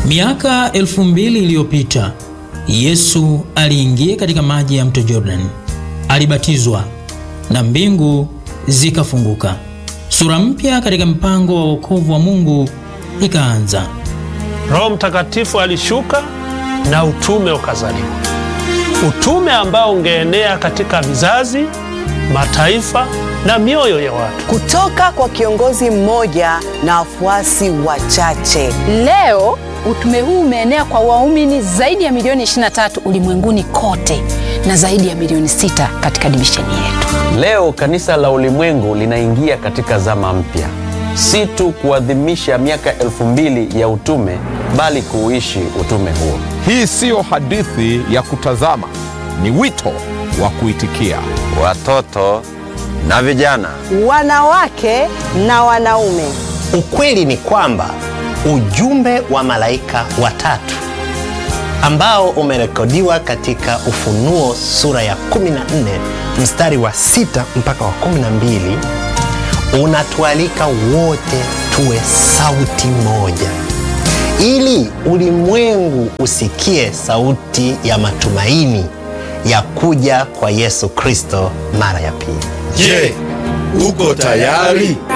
Miaka elfu mbili iliyopita Yesu aliingia katika maji ya mto Jordan, alibatizwa na mbingu zikafunguka. Sura mpya katika mpango wa wokovu wa Mungu ikaanza. Roho Mtakatifu alishuka na utume ukazaliwa, utume ambao ungeenea katika vizazi, mataifa na mioyo ya watu. kutoka kwa kiongozi mmoja na wafuasi wachache. Leo utume huu umeenea kwa waumini zaidi ya milioni 23 ulimwenguni kote na zaidi ya milioni 6 katika divisheni yetu. Leo kanisa la ulimwengu linaingia katika zama mpya, si tu kuadhimisha miaka elfu mbili ya utume, bali kuuishi utume huo. Hii siyo hadithi ya kutazama, ni wito wa kuitikia. Watoto na vijana, Wanawake na wanaume, Ukweli ni kwamba ujumbe wa malaika watatu ambao umerekodiwa katika Ufunuo sura ya 14 mstari wa sita mpaka wa 12 unatualika wote tuwe sauti moja, ili ulimwengu usikie sauti ya matumaini ya kuja kwa Yesu Kristo mara ya pili. Je, uko tayari?